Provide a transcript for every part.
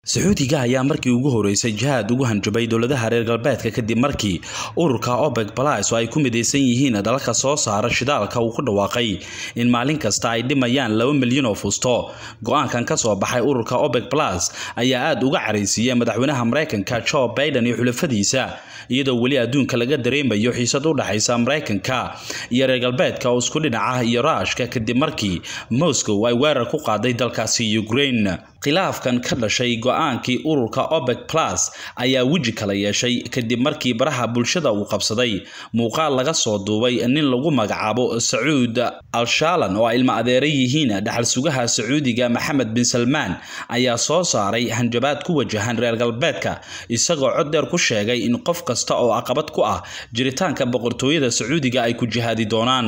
sacuudiga ayaa markii ugu horeysay jihaad ugu hanjabay dowladaha reer galbeedka kadib markii ururka obeg balas oo ay ku midaysan yihiin dalalka soo saara shidaalka uu ku dhawaaqay in maalin kasta ay dhimayaan laba milyan oo fusto go-aankan kasoo baxay ururka obeg balas ayaa aada uga caraysiiyey madaxweynaha mareykanka joe baiden iyo xulafadiisa iyadoo weli adduunka laga dareemayo xiisad u dhexaysa mareykanka iyo reer galbeedka oo isku dhinaca iyo raashka kadib markii moscow ay weerar ku qaaday dalkaasi ukraine khilaafkan ka dhashay go-aankii ururka obeg plus ayaa weji kala yeeshay kadib markii baraha bulshada uu qabsaday muuqaal laga soo duubay nin lagu magacaabo sacuud al-shaalan oo ay ilma adeera yihiin dhaxal sugaha sacuudiga maxamed bin salmaan ayaa soo saaray hanjabaad ku wajahan reer galbeedka isagoo cod dheer ku sheegay in qof kasta oo caqabad ku ah jiritaanka boqortooyada sacuudiga ay ku jihaadi doonaan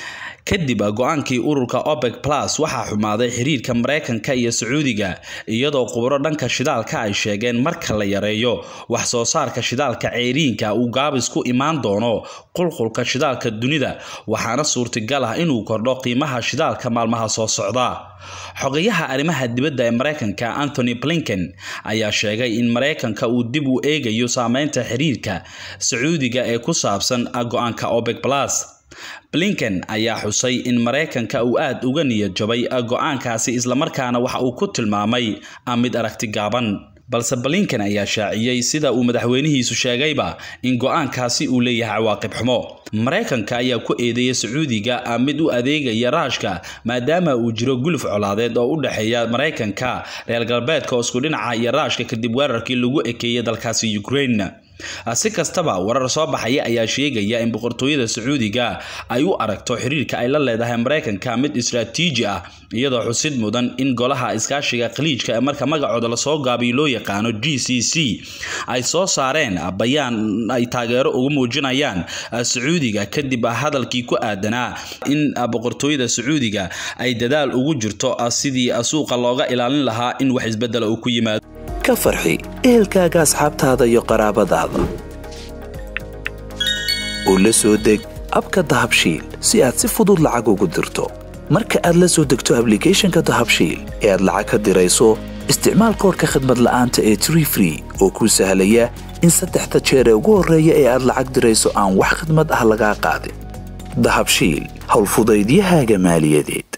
kadib go-aankii ururka obeg plus waxaa xumaaday xiriirka mareykanka iyo sacuudiga iyadoo khubro dhanka shidaalka ay sheegeen marka la yareeyo wax soo saarka shidaalka ceyriinka uu gaabis ku imaan doono qulqulka shidaalka dunida waxaana suurtagal ah inuu kordho qiimaha shidaalka maalmaha soo socda xogayaha arrimaha dibadda ee mareykanka anthony blinken ayaa sheegay in mareykanka uu dib u eegayo saameynta xiriirka sacuudiga ee ku saabsan go-aanka obeg plus blinken ayaa xusay in mareykanka uu aada uga niyad jabay go-aankaasi islamarkaana waxa uu ku tilmaamay mid aragti gaaban balse blinken ayaa shaaciyey sida uu madaxweynihiisu sheegayba in go-aankaasi uu leeyahay cawaaqib xumo mareykanka ayaa ku eedeeya sacuudiga mid u adeegaya raashka maadaama uu jiro guluf colaadeed oo u dhexeeya mareykanka reer galbeedka oo isku dhinaca iyo raashka kadib weerarkii lagu ekeeyay dalkaasi ukraine si kastaba warar soo baxaya ayaa sheegaya in boqortooyada sacuudiga ay u aragto xiriirka ay la leedahay mareykanka mid istraatiiji ah iyadoo xusid mudan in golaha iskaashiga khaliijka ee marka magacooda lasoo gaabiyo loo yaqaano g c c ay soo saareen bayaan ay taageero uga muujinayaan sacuudiga kadib hadalkii ku aadanaa in boqortooyada sacuudiga ay dadaal ugu jirto sidii suuqa looga ilaalin lahaa in wax isbedela uu ku yimaado ka farxi ehelkaaga asxaabtaada iyo qaraabadaada oo la soo deg abka dahabshiil si aad si fudud lacag ugu dirto marka aad la soo degto ablicathonka dahabshiil ee aad lacag ka dirayso isticmaal koorka khadmad la'aanta ee tree free oo kuu sahlaya in saddexda jeer ee ugu horreeya ee aad lacag dirayso aan wax khadmad ah lagaa qaadin dahabshiil howlfudaydiyahaaga maaliyadeed